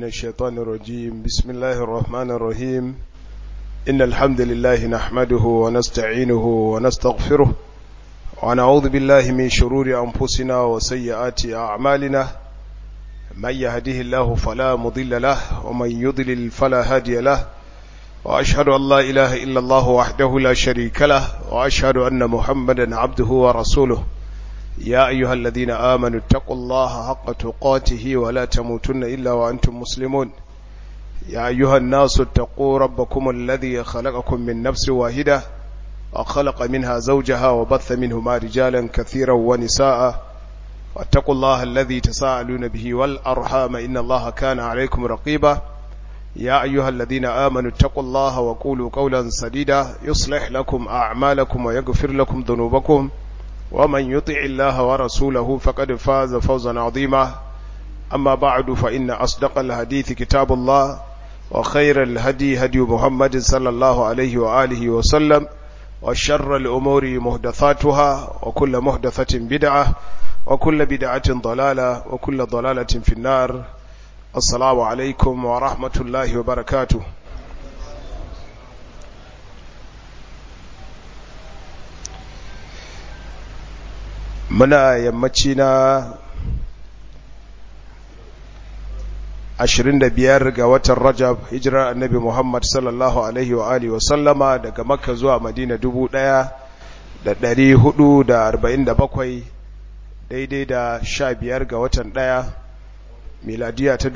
الشيطان الرجيم بسم الله الرحمن الرحيم إن الحمد لله نحمده ونستعينه ونستغفره ونعوذ بالله من شرور أنفسنا وسيئات أعمالنا من يهده الله فلا مضل له ومن يضلل فلا هادي له وأشهد أن لا إله إلا الله وحده لا شريك له وأشهد أن محمدا عبده ورسوله يا أيها الذين آمنوا اتقوا الله حق تقاته ولا تموتن إلا وأنتم مسلمون يا أيها الناس اتقوا ربكم الذي خلقكم من نفس واحدة وخلق منها زوجها وبث منهما رجالا كثيرا ونساء واتقوا الله الذي تساءلون به والأرحام إن الله كان عليكم رقيبا يا أيها الذين آمنوا اتقوا الله وقولوا قولا سديدا يصلح لكم أعمالكم ويغفر لكم ذنوبكم ومن يطع الله ورسوله فقد فاز فوزا عظيما أما بعد فإن أصدق الحديث كتاب الله وخير الهدي هدي محمد صلى الله عليه وآله وسلم وشر الأمور مهدثاتها وكل مهدثة بدعة وكل بدعة ضلالة وكل ضلالة في النار السلام عليكم ورحمة الله وبركاته muna yammaci na 25 ga watan rajab hijirar annabi muhammad sallallahu alaihi wa alihi wa sallama daga makka zuwa madina 1447 daidai da 15 ga watan daya miladiya ta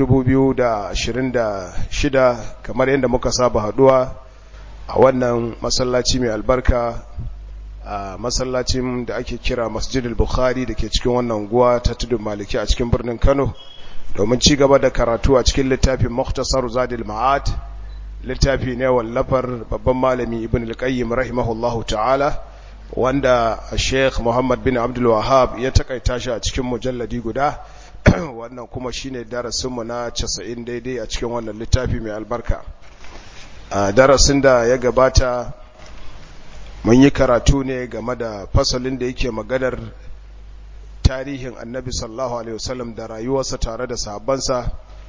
2026 kamar yadda muka saba haduwa a wannan masallaci mai albarka a masallacin da ake kira masjidul bukhari da ke cikin wannan guwa ta tudun maliki a cikin birnin kano domin ci gaba da karatu a cikin littafin muktasar zadil ma'ad littafi ne wallafar babban malami ibn al-qayyim rahimahullahu ta'ala wanda sheikh muhammad bin abdul wahab ya takaita shi a cikin mujalladi guda wannan kuma shine darasinmu na 90 daidai a cikin wannan littafi mai albarka a darasin da ya gabata mun yi karatu ne game da fasalin da yake maganar tarihin annabi sallallahu alaihi wasallam da rayuwarsa tare da sahabbansa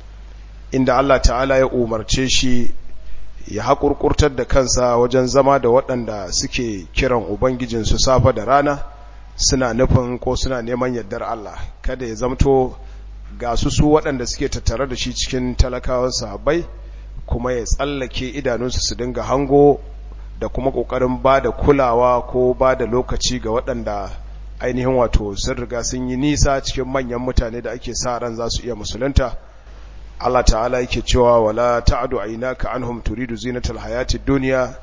inda Allah ta'ala ya umarce shi ya haƙurƙurtar da kansa wajen zama da waɗanda suke kiran ubangijinsu safa da rana suna nufin ko suna neman yardar Allah kada ya zamto ga su su waɗanda suke tattare da shi cikin talakawan sahabbai kuma ya tsallake idanunsu su dinga hango da kuma ƙoƙarin ba da kulawa ko ba da lokaci ga waɗanda ainihin wato sun riga sun yi nisa cikin manyan mutane da ake sa ran za su iya musulunta Allah ta'ala yake cewa wala ta'adu aynaka anhum turidu zinatal hayati dunya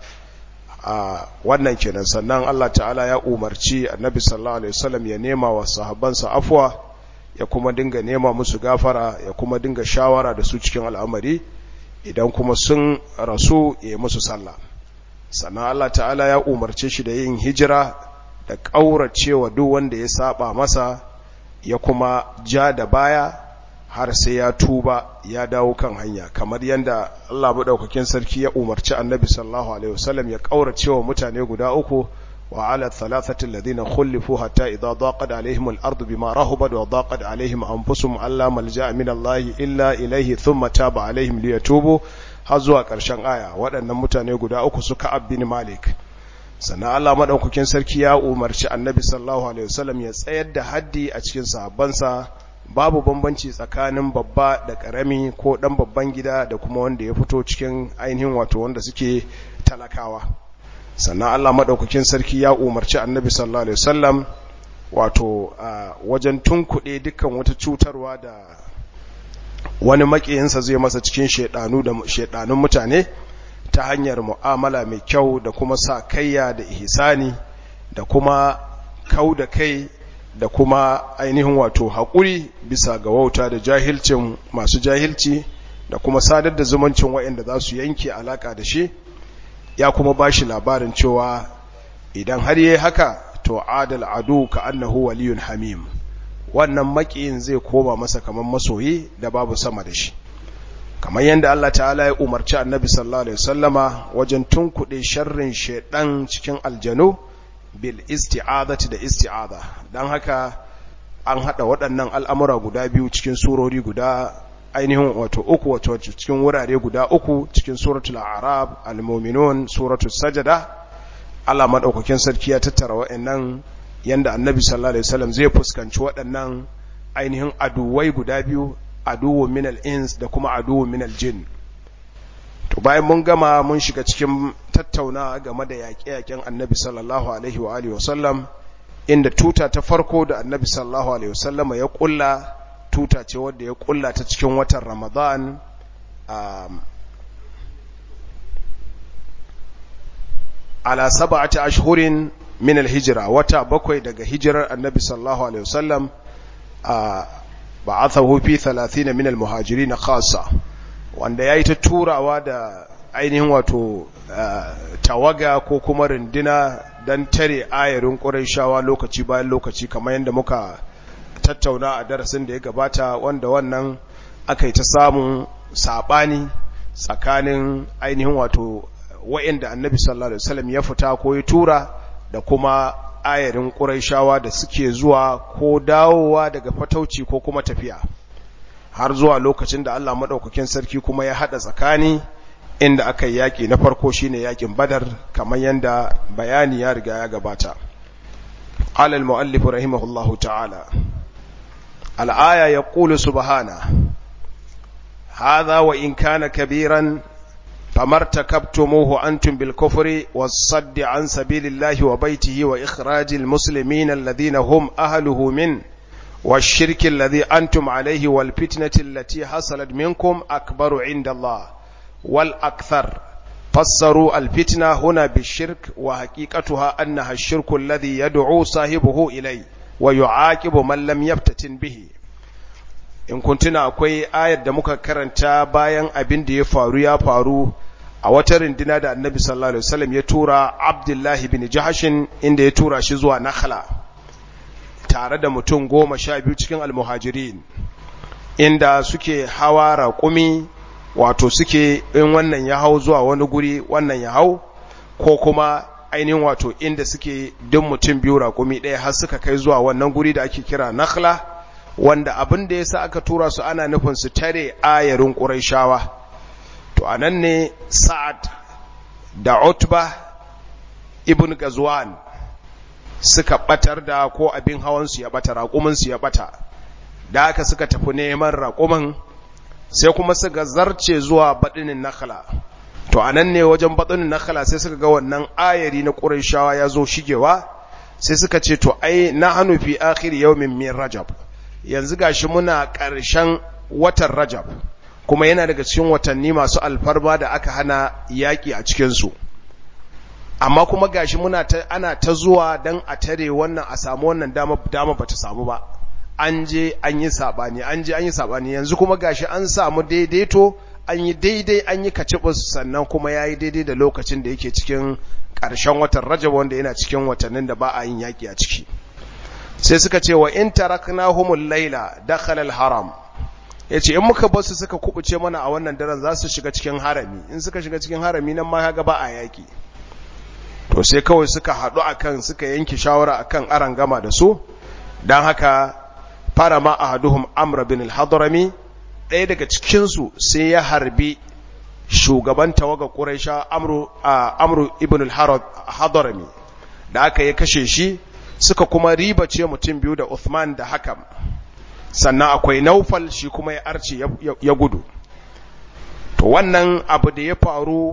a wannan kenan sannan Allah ta'ala ya umarci annabi sallallahu alaihi wasallam ya nema wa sahabbansa afwa ya kuma dinga nema musu gafara ya kuma dinga shawara da su cikin al'amari idan kuma sun rasu ya musu sallah sannan Allah ta'ala ya umarce shi da yin hijira da ƙauracewa duk wanda ya saba masa ya kuma ja da baya har sai ya tuba ya dawo kan hanya kamar yadda Allah maɗaukakin sarki ya umarci annabi sallallahu alaihi wasallam ya ƙauracewa mutane guda uku wa ala thalathati alladhina khulifu hatta idha daqat alaihim al-ardu bima rahabat wa daqat alaihim anfusuhum alla malja'a min Allah illa ilayhi thumma taba alaihim liyatubu har zuwa ƙarshen aya waɗannan mutane guda uku suka abin malik sannan Allah maɗaukakin sarki ya umarci annabi sallallahu alaihi wasallam ya tsayar da haddi a cikin sahabbansa babu bambanci tsakanin babba da ƙarami ko ɗan babban gida da kuma wanda ya fito cikin ainihin wato wanda suke talakawa sannan Allah maɗaukakin sarki ya umarci annabi sallallahu alaihi wasallam wato wajen tunkuɗe dukkan wata cutarwa da wani makiyinsa zai masa cikin shedanu da shedanun mutane ta hanyar mu'amala mai kyau da kuma sa kayya da ihsani da kuma kau da kai da kuma ainihin wato haƙuri bisa ga wauta da jahilcin masu jahilci da kuma sadar da zumuncin waɗanda za su yanke alaƙa da shi ya kuma ba shi labarin cewa idan har yi haka to adal adu ka annahu waliyun hamim wannan makiyin zai koma masa kamar masoyi da babu sama da shi kamar yadda Allah ta'ala ya umarci annabi sallallahu alaihi wasallama wajen tunkuɗe sharrin shaidan cikin aljanu bil isti'azati da isti'aza dan haka an hada waɗannan al'amura guda biyu cikin surori guda ainihin wato uku wato cikin wurare guda uku cikin suratul arab al-mu'minun suratul sajada Allah madaukakin sarki ya tattara wa'annan yanda annabi sallallahu alaihi wasallam zai fuskanci waɗannan ainihin aduwai guda biyu aduwwu min al-ins da kuma aduwwu min al-jin to bayan mun gama mun shiga cikin tattauna game da yaƙe-yaƙen annabi sallallahu alaihi wa alihi wasallam inda tuta ta farko da annabi sallallahu alaihi wasallam ya kulla tuta ce wadda ya kulla ta cikin watan ramadan ala sab'ati ashhurin min al-hijra wata bakwai daga hijirar annabi sallallahu alaihi wasallam ba'athahu fi 30 min al-muhajirin khassa wanda yayi ta turawa da ainihin wato tawaga ko kuma rindina dan tare ayarin qurayshawa lokaci bayan lokaci kamar yadda muka tattauna a darasin da ya gabata wanda wannan aka yi ta samun sabani tsakanin ainihin wato wa'inda annabi sallallahu alaihi wasallam ya fita ko ya tura da kuma ayarin ƙuraishawa da suke zuwa ko dawowa daga fatauci ko kuma tafiya har zuwa lokacin da Allah maɗaukakin sarki kuma ya haɗa tsakani inda aka yi yaƙi na farko shine yaƙin badar kamar yadda bayani ya riga ya gabata alal mu'allifu rahimahullahu ta'ala al'aya ya ƙulu subhana hadha wa in kana kabiran فما ارتكبتموه أنتم بالكفر والصد عن سبيل الله وبيته وإخراج المسلمين الذين هم أهله من والشرك الذي أنتم عليه والفتنة التي حصلت منكم أكبر عند الله والأكثر فسروا الفتنة هنا بالشرك وحقيقتها أنها الشرك الذي يدعو صاحبه إليه ويعاقب من لم يفتتن به in kuntuna akwai ayar da muka karanta bayan abin da ya faru ya faru a wata rindina da annabi sallallahu alaihi wasallam ya tura abdullahi bin jahashin inda ya tura shi zuwa nakhla tare da mutum goma sha biyu cikin almuhajirin inda suke hawa raƙumi wato suke in wannan ya hau zuwa wani guri wannan ya hau ko kuma ainihin wato inda suke duk mutum biyu raƙumi ɗaya har suka kai zuwa wannan guri da ake kira nakhla wanda abin da ya sa aka tura su ana nufin su tare ayarin ƙuraishawa to a nan ne sa'ad da utba ibn gazwan suka batar da ko abin hawansu ya bata raƙuminsu ya bata da aka suka tafi neman raƙumin sai kuma suka zarce zuwa baɗinin nakhala to a nan ne wajen baɗinin nakhala sai suka ga wannan ayari na ƙuraishawa ya zo shigewa sai suka ce to ai na hannu fi akhir yawmin min rajab yanzu gashi muna ƙarshen watan Rajab kuma yana daga cikin watanni masu alfarma da aka hana yaƙi a cikinsu amma kuma gashi muna ta ana ta zuwa don a tare wannan a samu wannan dama dama bata samu ba an je an yi sabani an je an yi sabani yanzu kuma gashi an samu daidaito an yi daidai an yi kacibus sannan kuma yayi daidai da lokacin da yake cikin ƙarshen watan Rajab wanda yana cikin watannin da ba a yin yaƙi a ciki sai suka ce wa in taraknahumul laila dakhala al-haram yace in muka bar su suka kubuce mana a wannan daren za su shiga cikin harami in suka shiga cikin harami nan ma kaga ba a yaki to sai kawai suka hadu akan suka yanke shawara akan aran gama da su dan haka fara ma ahaduhum amr bin al-hadrami ɗaya daga cikin su sai ya harbi shugaban tawaga quraisha amru amru ibn al-hadrami da aka ya kashe shi suka kuma riba ce mutum biyu da Uthman da Hakam sannan akwai Naufal shi kuma ya arce ya gudu to wannan abu da ya faru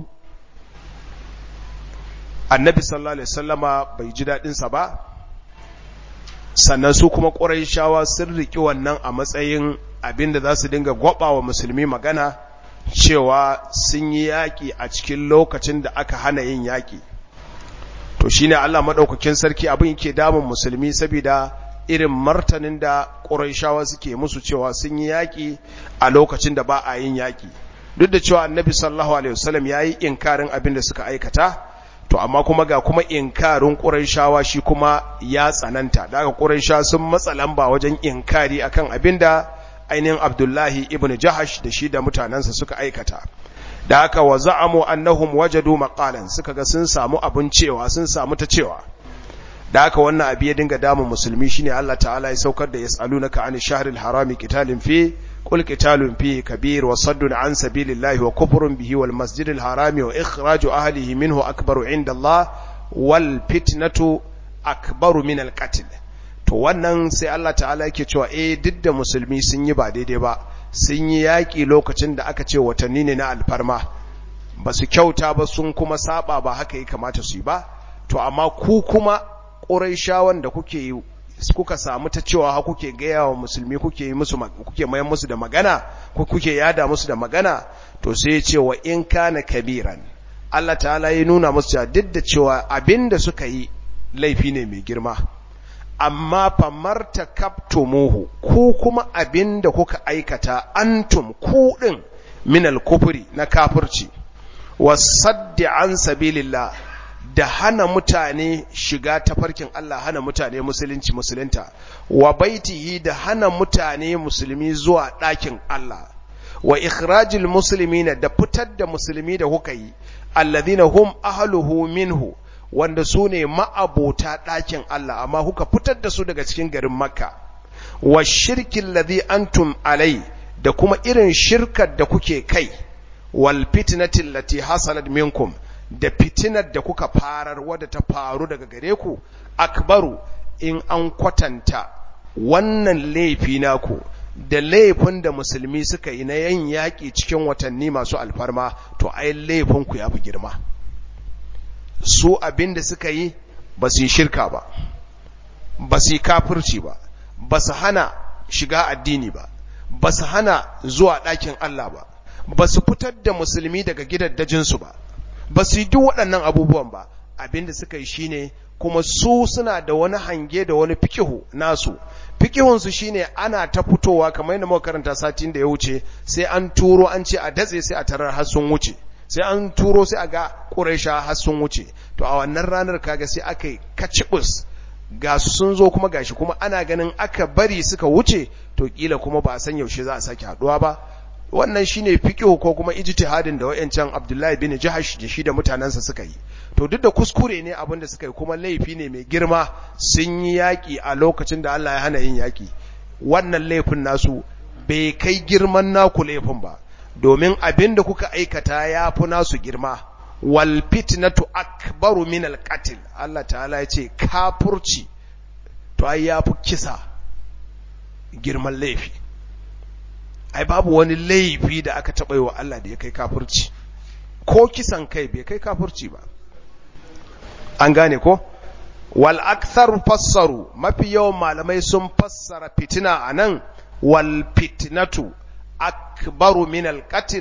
annabi sallallahu alaihi wasallama bai ji dadin sa ba sannan su kuma Qurayshawa sun riki wannan a matsayin abinda za su dinga gwaba wa musulmi magana cewa sun yi yaki a cikin lokacin da aka hana yin yaki to shine Allah madaukakin sarki abin yake damun musulmi saboda irin martanin da Qurayshawa suke musu cewa sun yi yaki a lokacin da ba a yin yaki duk da cewa Annabi sallallahu alaihi wasallam yayi inkarin abin da suka aikata to amma kuma ga kuma inkarin Qurayshawa shi kuma ya tsananta daga Qurayshawa sun matsa lamba wajen inkari akan abin da ainihin Abdullahi ibn Jahash da shi da mutanansa suka aikata da aka wa za'amu annahum wajadu maqalan suka ga sun samu abun cewa sun samu ta cewa da aka wannan abi ya dinga damun musulmi shine Allah ta'ala ya saukar da yasalunaka an shahril harami qitalin fi qul qitalun fihi kabir wa saddun an sabilillahi wa kufrun bihi wal masjidil harami wa ikhraju ahlihi minhu akbaru inda Allah wal fitnatu akbaru min al qatl to wannan sai Allah ta'ala yake cewa eh duk da musulmi sun yi ba daidai ba sun yi yaƙi lokacin da aka ce watanni ne na alfarma ba su kyauta ba sun kuma saba ba haka ya kamata su yi ba to amma ku kuma ƙuraishawan da kuke yi kuka samu ta cewa ha kuke gaya wa musulmi kuke yi musu kuke mayan musu da magana ko kuke yada musu da magana to sai ya ce wa in kana kabiran Allah ta'ala ya nuna musu cewa duk da cewa abinda suka yi laifi ne mai girma amma famarta kaftumuhu ku kuma abinda kuka aikata antum ku din minal kufri na kafirci wasaddi an sabilillah da hana mutane shiga tafarkin Allah hana mutane musulunci musulunta wa baitihi da hana mutane musulmi zuwa ɗakin Allah wa ikhrajil muslimina da fitar da musulmi da kuka yi alladhina hum ahluhu minhu wanda su ne ma'abota ɗakin Allah amma kuka fitar da su daga cikin garin Makka wa shirkin ladhi antum alai da kuma irin shirkar da kuke kai wal fitnatin lati hasalat minkum da fitinar da kuka farar wadda ta faru daga gare ku akbaru in an kwatanta wannan laifi naku da laifin da musulmi suka yi na yan yaƙi cikin watanni masu alfarma to ai laifinku ya fi girma su abin da suka yi ba su yi shirka ba ba su yi kafirci ba ba su hana shiga addini ba ba su hana zuwa ɗakin Allah ba ba su fitar da musulmi daga gidaddajinsu ba ba su yi duk waɗannan abubuwan ba abin da suka yi shine kuma su suna da wani hange da wani fikihu nasu fikihunsu shine ana ta fitowa kamar yadda muka karanta satin da ya wuce sai an turo an ce a datse sai a tarar har sun wuce sai an turo sai a ga ƙuraisha har sun wuce to a wannan ranar kaga sai aka yi kacibus ga su sun zo kuma gashi kuma ana ganin aka bari suka wuce to kila kuma ba a san yaushe za a sake haduwa ba wannan shine fiqhu ko kuma ijtihadin da wayancan Abdullahi bin Jahash da shi da mutanansa suka yi to duk da kuskure ne abin da suka yi kuma laifi ne mai girma sun yi yaki a lokacin da Allah ya hana yin yaki wannan laifin nasu bai kai girman naku laifin ba domin abin da kuka aikata ya fi nasu girma wal fitnatu akbaru min al qatl Allah ta'ala ya ce kafurci to ai ya fi kisa girman laifi ai babu wani laifi da aka taɓa yi wa Allah da ya kai kafurci ko kisan kai bai kai kafurci ba an gane ko wal akthar fassaru mafi yawan malamai sun fassara fitina anan wal fitnatu akbaru min al qatl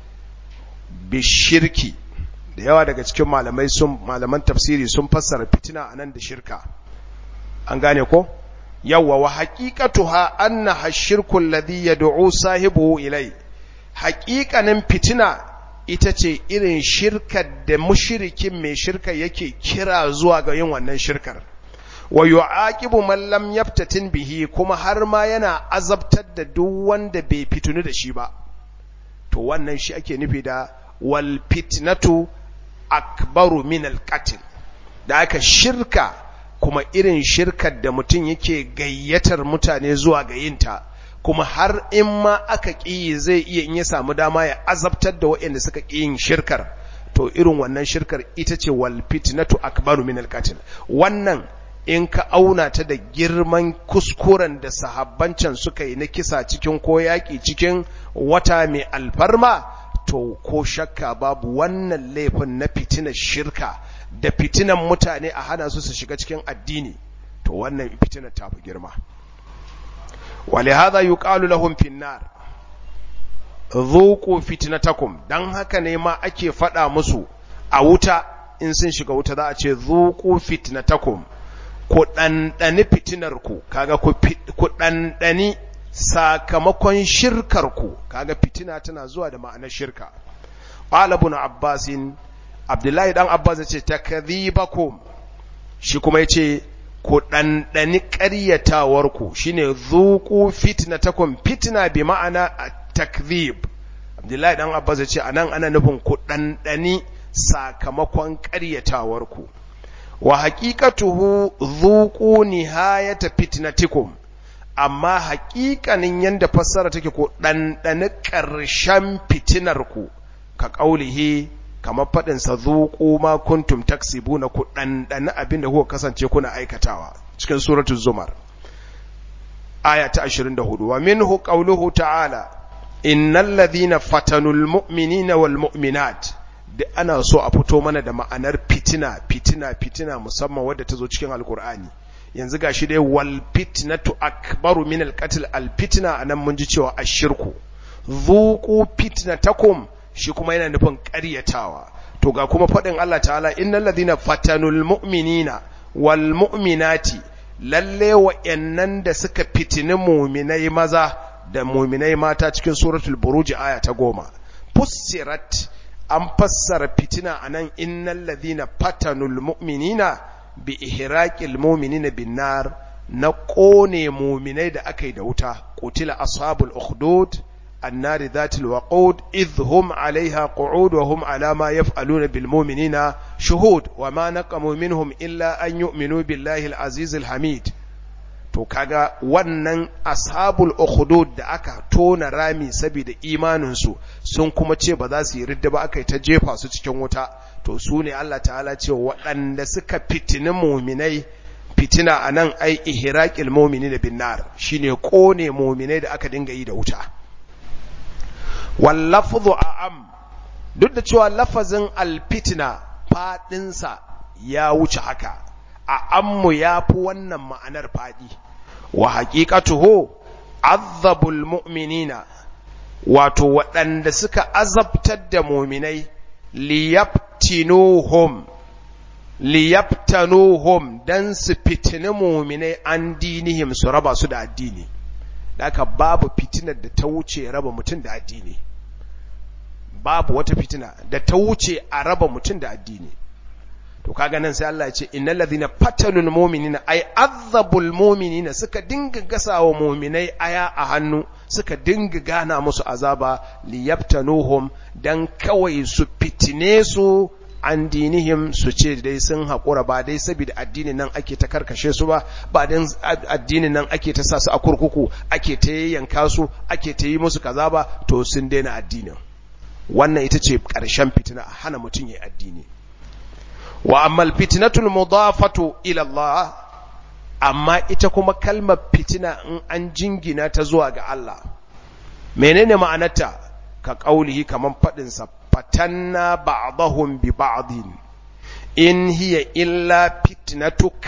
bi shirki da yawa daga cikin malamai sun malaman tafsiri sun fassara fitina anan da shirka an gane ko yawwa wa haqiqatuha annaha shirku alladhi yad'u sahibuhu ilai haqiqanin fitina ita ce irin shirkar da mushrikin mai shirka yake kira zuwa ga yin wannan shirkar wa yu'aqibu man lam yaftatin bihi kuma har ma yana azabtar da duk wanda bai fitunu da shi ba to wannan shi ake nufi da wal fitnatu akbaru min al qatl da aka shirka kuma irin shirkar da mutum yake gayyatar mutane zuwa ga yinta kuma har in ma aka ƙi zai iya in ya samu dama ya azabtar da waɗanda suka ƙi yin shirkar to irin wannan shirkar ita ce wal fitnatu akbaru min al wannan in ka auna ta da girman kuskuren da sahabbancan suka yi na kisa cikin ko yaƙi cikin wata mai alfarma to ko shakka babu wannan laifin na fitinar shirka da fitinan mutane a hana su su shiga cikin addini to wannan fitinar ta fi girma ولهذا يقال لهم في النار ذوقوا فتنتكم dan haka ne ma ake fada musu a wuta in sun shiga wuta za a ce zuqu fitnatakum ku dandani fitinarku kaga ku dandani sakamakon shirkarku kaga fitina tana zuwa da ma'anar shirka qala ibn abbas abdullahi dan abbas ya ce takdhibakum shi kuma yace ku ɗanɗani ƙaryatawarku shi ne zuƙu fitnatakum fitna bi ma'ana takzib abdullahi ɗan abbas ya ce a nan ana nufin ku ɗanɗani sakamakon ƙaryatawarku wa haƙiƙatuhu zuƙu nihayata fitnatikum amma haƙiƙanin yanda fassara take ko ɗanɗani ƙarshen fitinar ku ka ƙaulihi kamar faɗin sa zuqu ma kuntum taksibuna ku ɗanɗani abin da kuka kasance kuna aikatawa cikin suratul zumar aya ta 24 wa minhu qawluhu ta'ala innal ladhina fatanul mu'minina wal mu'minat da ana so a fito mana da ma'anar fitina fitina fitina musamman wadda ta zo cikin alkur'ani yanzu gashi dai wal fitnatu akbaru min al qatl al fitna anan mun ji cewa ashirku dhuqu fitnatakum shi kuma yana nufin ƙaryatawa to ga kuma faɗin Allah ta'ala innal ladhina fatanul mu'minina wal mu'minati lalle wa'yannan da suka fitini muminai maza da muminai mata cikin suratul buruj aya ta goma fussirat an fassara fitina anan innal ladhina fatanul mu'minina bi ihraqil mu'minina bin nar na kone muminai da aka yi da wuta qutila ashabul ukhdud النار ذات الوقود إذ هم عليها قعود وهم على ما يفعلون بالمؤمنين شهود وما نقموا منهم إلا أن يؤمنوا بالله العزيز الحميد to kaga wannan ashabul ukhdud da aka tona rami saboda imaninsu sun kuma ce ba za su yi ridda ba aka yi ta jefa su cikin wuta to su ne Allah ta'ala ce waɗanda suka fitini muminai fitina a nan ai ihraqil mu'minina bin nar shine kone muminai da aka dinga yi da wuta wallafzu a'am duk da cewa lafazin alfitina fadinsa ya wuce haka a ammu ya fi wannan ma'anar fadi wa haƙiƙatuhu azabul mu'minina wato waɗanda suka azabtar da muminai liyaftinuhum liyaftanuhum dan su fitini muminai an dinihim su raba su da addini Daka babu fitinar da ta wuce raba mutum da addini babu wata fitina da ta wuce a raba mutum da addini to kaga nan sai Allah ya ce innal ladhina fatanul mu'minina ay azabul mu'minina suka dinga gasawa mu'minai aya a hannu suka dinga gana musu azaba liyabtanuhum dan kawai su fitine su an dinihim su ce dai sun haƙura ba dai saboda addinin nan ake ta karkashe su ba ba dan addinin nan ake ta sa su a kurkuku ake ta yanka su ake ta yi musu kaza ba to sun daina addinin wannan ita ce ƙarshen fitina a hana mutum ya addini wa ammal fitnatul mudafatu ila Allah amma ita kuma kalmar fitina in an jingina ta zuwa ga Allah menene ma'anarta ka kaulihi kaman fadin sa fatanna ba'dahum bi ba'din in hiya illa fitnatuk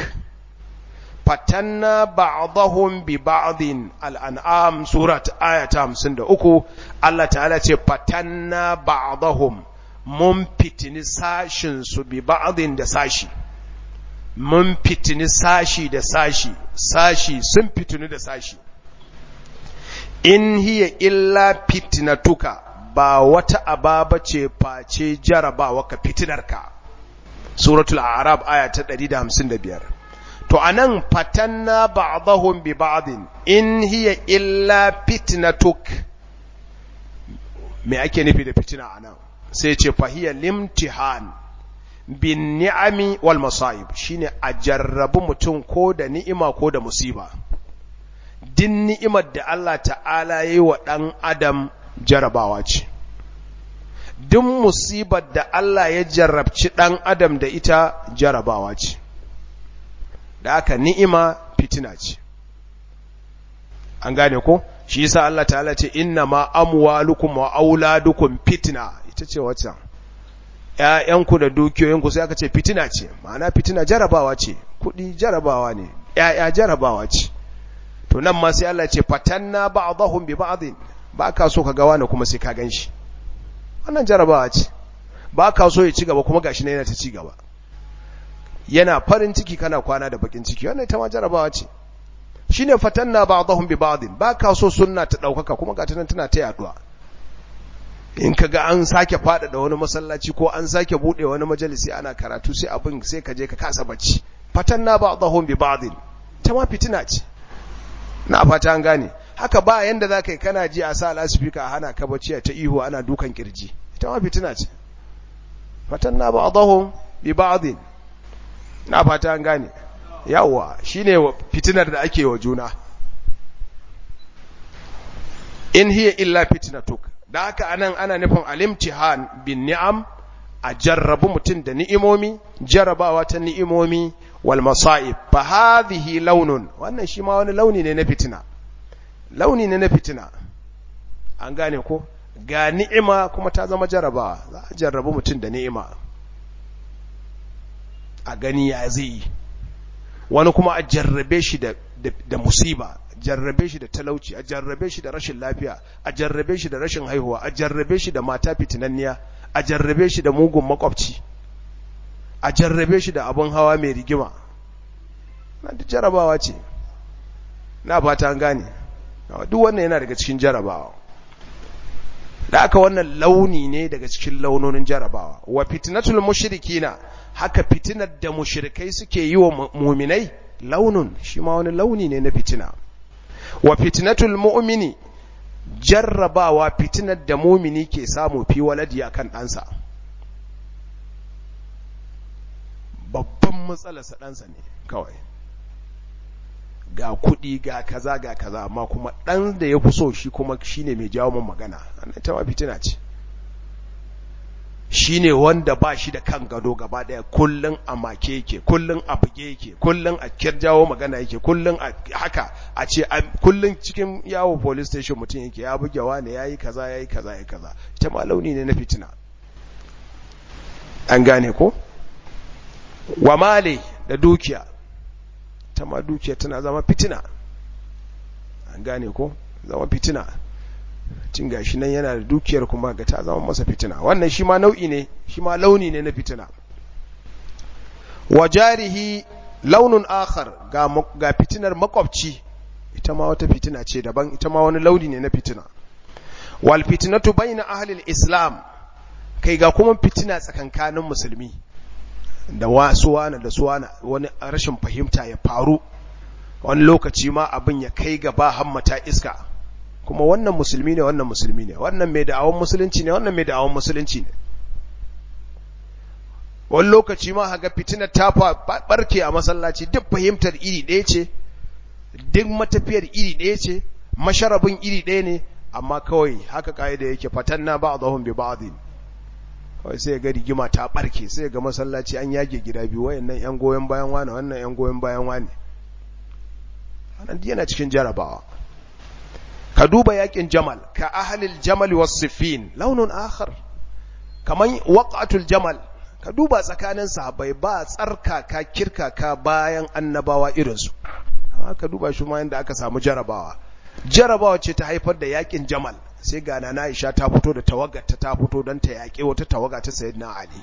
fatanna ba'dahum bi ba'din al-an'am surat ayat 53 Allah ta'ala ce fatanna ba'dahum mun fitini sashin su bi ba'din da sashi mun fitini sashi da sashi sashi sun fitini da sashi in hiya illa fitnatuka ba wata ababa ce face jarabawa ka fitinarka suratul a'rab aya ta 155 to anan fatanna ba'dahum bi ba'din in hiya illa fitnatuk me ake nufi da fitina anan sai ce fahiya limtihan bin ni'ami wal masa'ib shine a jarrabu mutum ko da ni'ima ko da musiba din ni'imar da Allah ta'ala yi wa ɗan adam jarabawa ce duk musibar da Allah ya jarrabci ɗan adam da ita jarabawa ce da aka ni'ima fitina ce an gane ko shi yasa Allah ta'ala ce inna ma amwalukum wa auladukum fitna ita ce wacce ƴaƴanku da dukiyoyinku sai aka ce fitina ce ma'ana fitina jarabawa ce kuɗi jarabawa ne ƴaƴa jarabawa ce to nan ma sai Allah ce fatanna ba'dahum bi ba'din ba ka so ka ga wani kuma sai ka ganshi wannan jarabawa ce ba ka so ya ci gaba kuma gashi ne yana ta ci gaba yana farin ciki kana kwana da bakin ciki wannan ita ma jarabawa ce shine fatanna ba'dahum bi ba'din ba ka so sunna ta daukaka kuma ga tunan tana ta yaduwa in ka ga an sake fada da wani masallaci ko an sake bude wani majalisi ana karatu sai abin sai ka je ka kasa bacci fatanna ba'dahum bi ba'din ta ma fitina ce na fata an gane haka ba yanda za ka yi kana ji a sa lasifika a hana ka bacci ta ihu ana dukan kirji ita ma fitina ce fatan na ba a bi ba'adin na fata an gane yawwa shine fitinar da ake wa juna in hiya illa fitnatuk da haka anan ana nufin alimtihan bin ni'am a jarrabu mutum da ni'imomi jarrabawa ta ni'imomi wal masa'ib fa hadhihi launun wannan shi ma wani launi ne na fitina launi ne na fitina an gane ko ga ni'ima kuma ta zama jarrabawa za a jarrabu mutum da ni'ima a gani ya zai wani kuma a jarrabe shi da, da, musiba jarrabe shi da talauci a jarrabe shi da rashin lafiya a jarrabe shi da rashin haihuwa a jarrabe shi da mata fitinanniya a jarrabe shi da mugun makwabci a jarrabe shi da abin hawa mai rigima na duk jarabawa ce na fata an gane duk wannan yana daga cikin jarabawa da aka wannan launi ne daga cikin launonin jarabawa wa fitnatul mushrikina haka fitinar da mushrikai suke yi wa muminai launun shi ma wani launi ne na fitina wa fitnatul mu'mini jarrabawa fitinar da mumini ke samu fi waladi akan ɗansa babban matsalarsa ɗansa ne kawai ga kuɗi ga kaza ga kaza amma kuma ɗan da ya fi so shi kuma shi ne mai jawo man magana annan ta ma fitina ce shi ne wanda ba shi da kan gado gaba ɗaya kullum a make yake kullum a buge yake kullum a jawo magana yake kullum a haka a ce kullum cikin yawo police station mutum yake ya buge wane ya yi kaza ya yi kaza ya yi kaza ita ma launi ne na fitina an gane ko wa male da dukiya ta ma dukiya tana zama fitina an gane ko zama fitina cin gashi nan yana da dukiyar kuma ga ta zama masa fitina wannan shi ma nau'i ne shi ma launi ne na fitina wa jarihi launin akhar ga, ga fitinar makwabci ita ma wata fitina ce daban ita ma wani launi ne na fitina wal fitnatu bayna ahli islam kai ga kuma fitina tsakankanin musulmi da wasu wani da suwana wani rashin fahimta ya faru wani lokaci ma abin ya kai gaba hammata iska kuma wannan musulmi ne wannan musulmi ne wannan mai da'awon musulunci ne wannan mai da'awon musulunci ne wani lokaci ma haga fitinar ta barke a masallaci duk fahimtar iri ɗaya ce duk matafiyar iri ɗaya ce masharabin iri ɗaya ne amma kawai haka ka'ida yake fatanna ba'dahum bi ba'dhin kawai sai ga rigima ta barke sai ga masallaci an yage gida biyu wayannan yan goyen bayan wani wannan yan goyen bayan wani wannan yana cikin jarabawa ka duba yakin jamal ka ahlil jamal was sifin launun akhar kaman waqatul jamal ka duba tsakanin sahabbai ba tsarkaka kirkaka bayan annabawa irinsu amma ka duba shi ma yanda aka samu jarabawa jarabawa ce ta haifar da yakin jamal sai ga nana Aisha ta fito da tawagar ta ta fito don ta yaƙe wata tawaga ta sayyidina Ali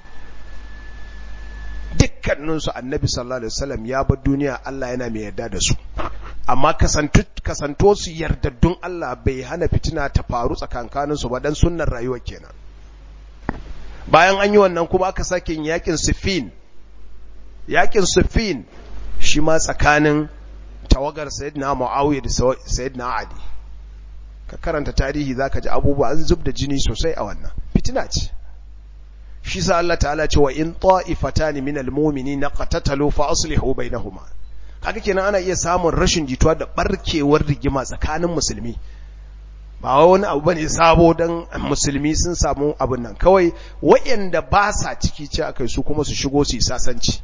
dukkanin su annabi sallallahu alaihi wasallam ya bar duniya Allah yana mai yarda da su amma kasantu kasanto su yardaddun Allah bai hana fitina ta faru tsakankanin su ba dan sunnar rayuwa kenan bayan an yi wannan kuma aka sake yakin Siffin yakin Siffin shi ma tsakanin tawagar sayyidina Muawiya da sayyidina Ali ka karanta tarihi zaka ji abubuwa an zub da jini sosai a wannan fitina ce shi sa Allah ta'ala ce wa in ta'ifatani minal mu'minina qatatalu fa aslihu bainahuma kaga kenan ana iya samun rashin jituwa da barkewar rigima tsakanin musulmi ba wani abu bane sabo dan musulmi sun samu abin nan kawai wayanda ba sa ciki ce akai su kuma su shigo su yi sasanci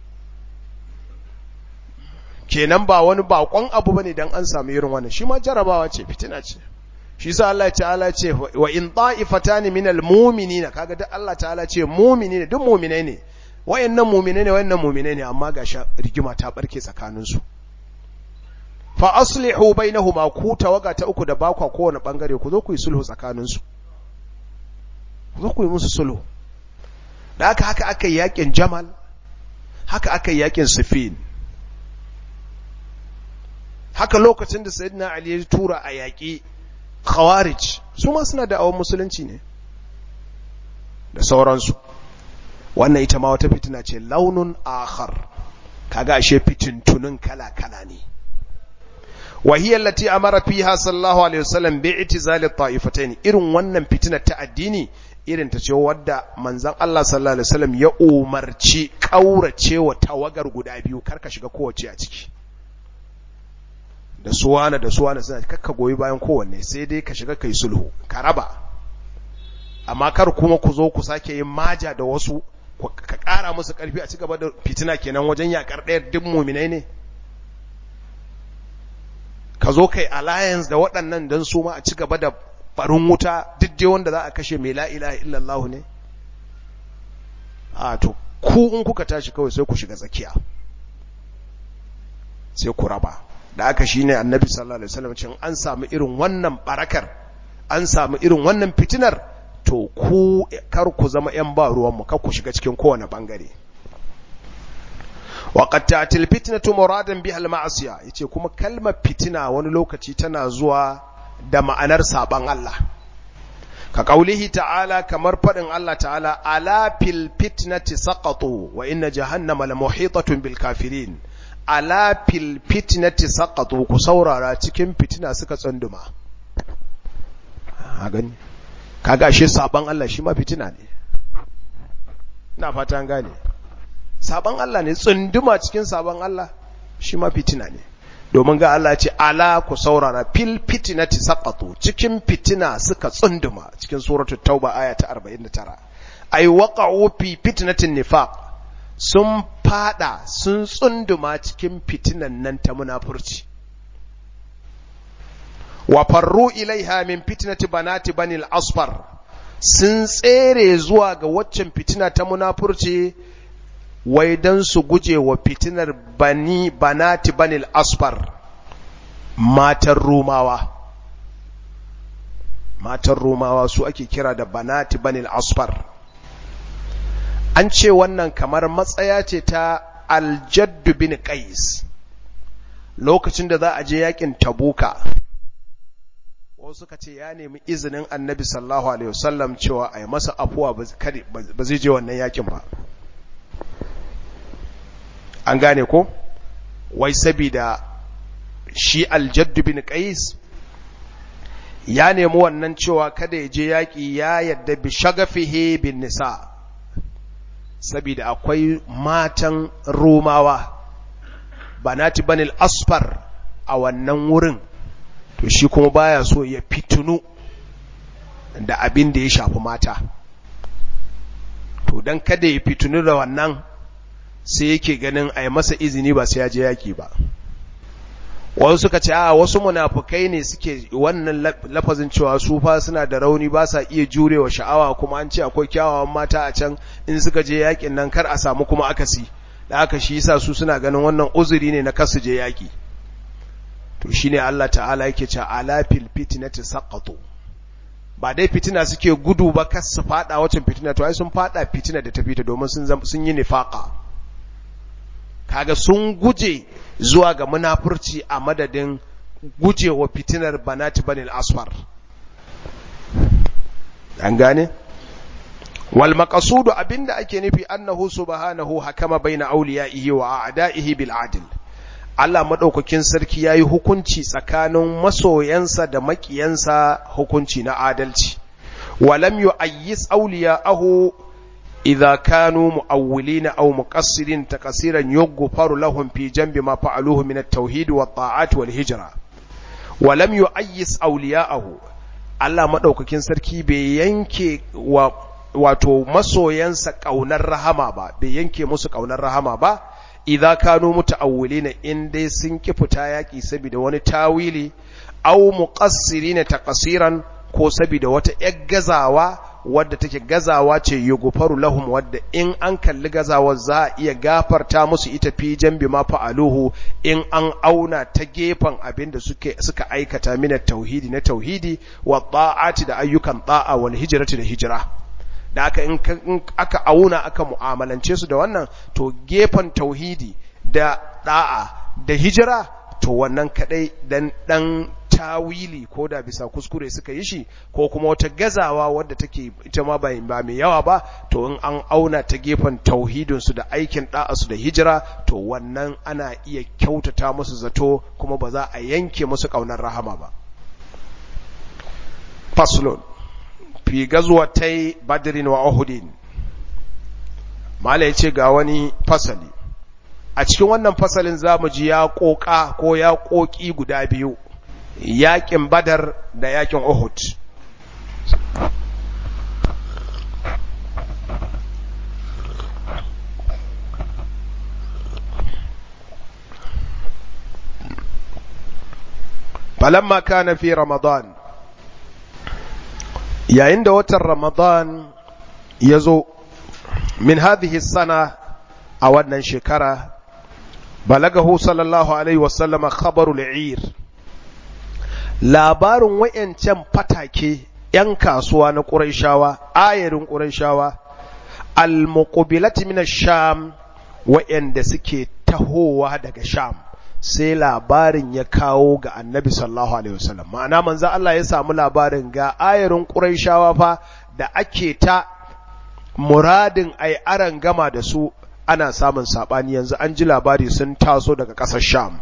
kenan ba wani bakon abu bane dan an samu irin wannan shi ma jarabawa ce fitina ce shi sa Allah ta'ala ce wa in ta'ifatani minal mu'minina kaga duk Allah ta'ala ce mu'minina duk mu'minai ne wayannan mu'minai ne wayannan mu'minai ne amma ga rigima ta barke tsakanin su fa aslihu bainahuma ku tawaga ta uku da bakwa kowane bangare ku zo ku yi sulhu tsakanin su ku zo ku yi musu sulhu da haka haka aka yi yakin Jamal haka aka yi yakin Siffin haka lokacin da Sayyidina Ali ya tura a yaƙi khawarij su ma suna da awon musulunci ne da sauransu wannan ita ma wata fitina ce launun akhar kaga ashe fitintunun kala-kala ne وهي التي أمر فيها صلى الله عليه وسلم باعتزال الطائفتين irin wannan fitina ta addini irin ta ce wadda manzon Allah sallallahu alaihi wasallam ya umarci kaurace wa tawagar guda biyu karka shiga kowace a ciki da suwana da suwana suna kakka goyi bayan kowanne sai dai ka shiga kai sulhu ka raba amma kar kuma ku zo ku sake yin maja da wasu ka ƙara musu ƙarfi a cigaba da fitina kenan wajen yakar ɗaya duk muminai ne ka zo kai alliance da waɗannan don su ma a cigaba da barin wuta duk dai wanda za a kashe mai la ilaha illallah ne a to ku in kuka tashi kawai sai ku shiga tsakiya sai ku raba da aka shine annabi sallallahu alaihi wasallam cin an samu irin wannan barakar an samu irin wannan fitinar to ku kar ku zama yan ba ruwan mu kar ku shiga cikin kowane bangare wa qad ta'til fitnatu muradan biha al-ma'siya yace kuma kalmar fitina wani lokaci tana zuwa da ma'anar saban Allah ka kaulihi ta'ala kamar fadin Allah ta'ala ala fil fitnati saqatu wa inna jahannama la muhitatun bil kafirin ala fil fitnati saqatu ku saurara cikin fitina suka tsunduma a gani kaga shi saban Allah shi ma fitina ne ina fata an gane saban Allah ne tsunduma cikin saban Allah shi ma fitina ne domin ga Allah ce ala ku saurara fil fitinati saqatu cikin fitina suka tsunduma cikin suratul tauba aya ta 49 ay waqa'u fi fitnatin nifaq sun fada sun tsunduma cikin fitinan nan ta munafurci wa farru ilaiha min fitnati banati banil asfar sun tsere zuwa ga waccan fitina ta munafurci wai don su guje wa fitinar bani banati banil asfar matan rumawa matan rumawa su ake kira da banati banil asfar an ce wannan kamar matsaya ce ta aljaddu bin qais lokacin da za a je yakin tabuka wasu suka ce ya nemi izinin annabi sallallahu alaihi wasallam cewa a yi masa afuwa ba zai je wannan yakin ba an gane ko wai sabida shi aljaddu bin qais ya nemi wannan cewa kada ya je yaƙi ya yadda bi shagafihi bin nisa sabida akwai matan romawa banati banil asfar a wannan wurin to shi kuma baya so ya fitunu da abin da ya shafi mata to don kada ya fitunu da wannan sai yake ganin a yi masa izini ba sai ya je yaki ba wasu suka ce a wasu munafukai ne suke wannan lafazin cewa su fa suna da rauni ba sa iya jurewa sha'awa kuma an ce akwai kyawawan mata a can in suka je yakin nan kar a samu kuma akasi da aka shi yasa su suna ganin wannan uzuri ne na kasu je yaki to shine Allah ta'ala yake cewa ala fil fitnati saqatu ba dai fitina suke gudu ba kas su fada wacin fitina to ai sun fada fitina da ta fita domin sun sun yi nifaqa kaga sun guje zuwa ga munafurci a madadin gujewa fitinar banati banil asfar an gane wal maqsudu abinda ake nufi annahu subhanahu hakama baina awliyaihi wa a'da'ihi bil adl Allah madaukakin sarki yayi hukunci tsakanin masoyansa da makiyansa hukunci na adalci walam yu'ayyis awliya'ahu idza kanu mu'awwilina aw muqassirin taqsiran yughfaru lahum fi janbi ma fa'aluhu min at-tauhid wa at wal hijra walam yu'ayyis awliya'ahu Allah madaukakin sarki bai yanke wa wato masoyansa kaunar rahama ba bai yanke musu kaunar rahama ba idza kanu muta'awwilina in dai sun ki fita yaki saboda wani tawili aw muqassirina taqsiran ko saboda wata yar gazawa wadda take gazawa ce yughfaru lahum wadda in an kalli gazawar za a iya gafarta musu ita fi jambi ma fa'aluhu in an auna ta gefen abin da suke suka aikata mina tauhidi na tauhidi wa ta'ati da ayyukan ta'a wal hijrati da hijra da aka in aka auna aka mu'amalance su da wannan to gefen tauhidi da da'a da hijira to wannan kadai dan dan tawili ko da bisa kuskure suka yi shi ko kuma wata gazawa wadda take ita ma ba mai yawa ba to in an auna ta gefen tauhidin su da aikin da'a su da hijira to wannan ana iya kyautata musu zato kuma ba za a yanke musu kaunar rahama ba faslun fi gazwatai badrin wa uhudin mala yace ga wani fasali a cikin wannan fasalin zamu ji ya koka ko ya koki guda biyu yakin badar da yakin uhud falamma kana fi ramadan yayin da watan ramadan ya zo min hadhihi sana a wannan shekara balagahu sallallahu alaihi wasallama khabarul ir labarin wayancan fatake ‘yan kasuwa na ƙuraishawa ayarin ƙuraishawa al-muqbilati min sham wayanda suke tahowa daga sham sai labarin ya kawo ga annabi sallallahu alaihi wasallam ma'ana manzo Allah ya samu labarin ga ayarin quraishawa fa da ake ta muradin ai aran gama da su ana samun sabani yanzu an ji labari sun taso daga ƙasar sham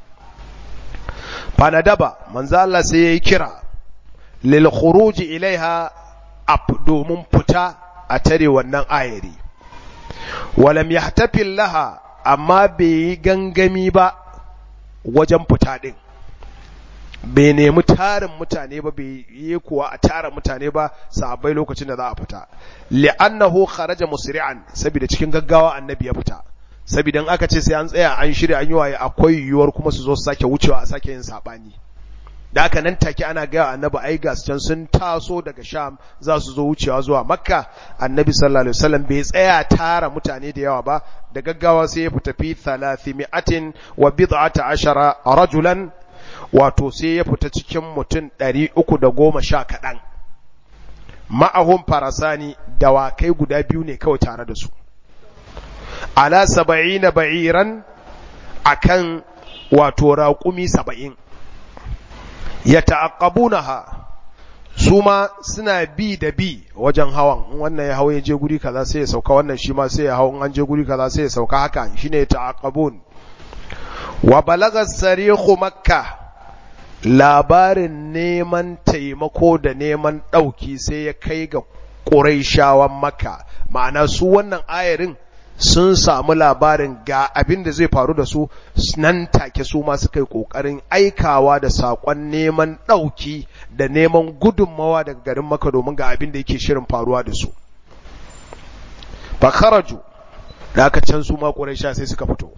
fanadaba manzo Allah sai yayi kira lil khuruj ilaiha ab domin fita a tare wannan ayari walam yahtafil laha amma bai yi gangami ba wajen fita ɗin bai nemi tarin mutane ba bai yi kuwa a tara mutane ba sahabbai lokacin da za a fita li'annahu kharaja musri'an saboda cikin gaggawa annabi ya fita saboda aka ce sai an tsaya an shirya an yi waye akwai yiwuwar kuma su zo su sake wucewa a sake yin sabani da aka nan take ana gaya annabi ai ga can sun taso daga sham za su zo wucewa zuwa makka annabi sallallahu alaihi wasallam bai tsaya tara mutane da yawa ba da gaggawa sai ya fita fi thalathimi'atin wa bid'ata ashara rajulan wato sai ya fita cikin mutum ɗari uku da goma sha kaɗan ma'ahun farasani dawakai guda biyu ne kawai tare da su ala saba'ina ba'iran akan wato raƙumi saba'in ya ta'aqqabunaha su ma suna bi da bi wajen hawan wannan ya hawo ya je guri kaza sai ya sauka wannan shi ma sai ya hawo an je guri kaza sai ya sauka haka shine ta'aqqabun wa balagha sarihu makka labarin neman taimako da neman dauki sai ya kai ga quraishawan makka ma'ana su wannan ayarin sun samu labarin ga abin da zai faru da su nan take su ma suka yi ƙoƙarin aikawa da saƙon neman ɗauki da neman gudunmawa daga garin maka domin ga abin da yake shirin faruwa da su fakaraju da aka can su ma sha sai suka fito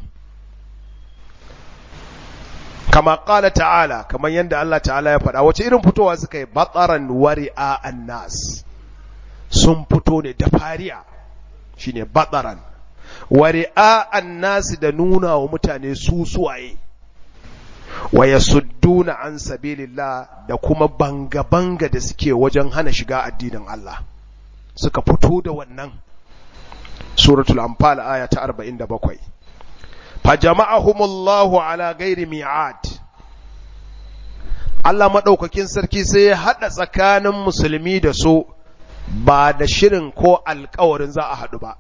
kama ƙala ta'ala kamar yadda Allah ta'ala ya faɗa wace irin fitowa suka yi batsaran wari'a annas sun fito ne da fariya shine batsaran wari'a annasi da nuna wa mutane su suwaye wa yasudduna an sabilillah da kuma banga-banga da suke wajen hana shiga addinin Allah suka fito da wannan suratul anfal aya ta 47 fa jama'ahumullahu ala ghairi mi'ad Allah madaukakin sarki sai ya hada tsakanin musulmi da su ba da shirin ko alkawarin za a haɗu ba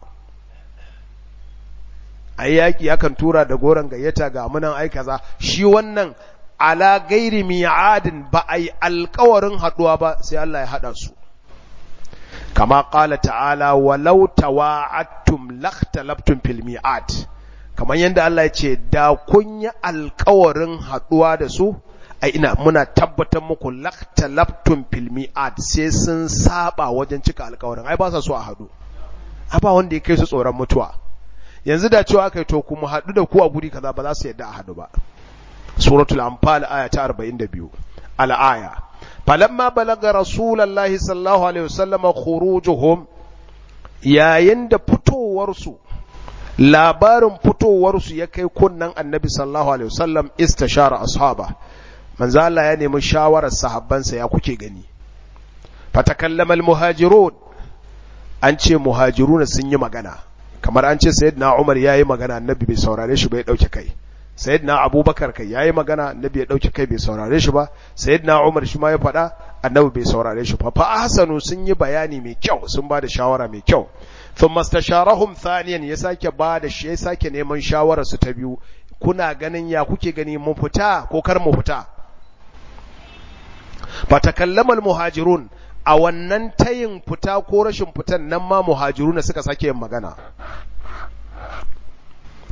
a yaƙi akan tura da goron gayyata ga munan ai kaza shi wannan ala gairi mi'adin ba a yi alkawarin haɗuwa ba sai Allah ya haɗa su kama ƙala ta'ala walau tawa'attum lakhtalaftum fil mi'ad kamar yadda Allah ya ce da kun yi alkawarin haɗuwa da su ai ina muna tabbatar muku lakhtalaftum fil mi'ad sai sun saba wajen cika alkawarin ai ba sa so a haɗu ba wanda ya kai su tsoron mutuwa yanzu da cewa kai to kuma haɗu da ku a guri kaza ba za su yadda a haɗu ba suratul anfal aya ta 42 al-aya falamma balaga rasulullahi sallallahu alaihi wasallam khurujuhum yayin da fitowar su labarin fitowar su ya kai kunnan annabi sallallahu alaihi wasallam istashara ashaba manzo Allah ya nemi shawarar sahabbansa ya kuke gani fatakallama al-muhajirun an ce muhajiruna sun yi magana kamar an ce sayyidina Umar yayi magana annabi bai saurare shi ba ya dauke kai sayyidina Abubakar kai yayi magana annabi ya dauke kai bai saurare shi ba sayyidina Umar shi ma ya faɗa annabi bai saurare shi ba fa ahsanu sun yi bayani mai kyau sun ba da shawara mai kyau thumma istasharahum thaniyan ya sake ba da shi ya sake neman shawara su ta biyu kuna ganin ya kuke gani mun fita ko kar mu fita fatakallama muhajirun a wannan tayin fita ko rashin fitan nan ma muhajiruna suka sake yin magana